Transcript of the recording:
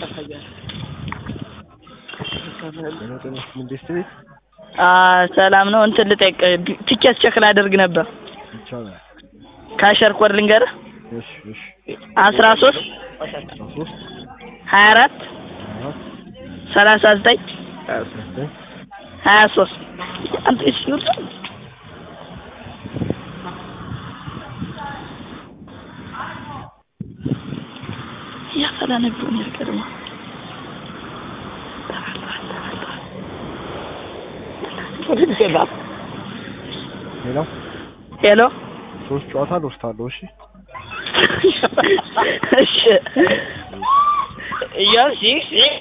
መንግስት ቤት አ ሰላም ነው። እንትን ልጠይቅ ቲኬት ቼክ ላደርግ ነበር። ይቻላል። ካሸር ኮድ ልንገርህ እሺ እሺ አስራ ሶስት አስራ ሶስት ሀያ አራት አራት ሰላሳ ዘጠኝ አስራ ዘጠኝ ሀያ ሶስት አንተ እሺ ይውጣ ያፈላ ነበር ነው ቀድሞ ሌላ ሄሎ ሶስት ጨዋታ ልወስዳለሁ። እሺ እሺ እያልሽ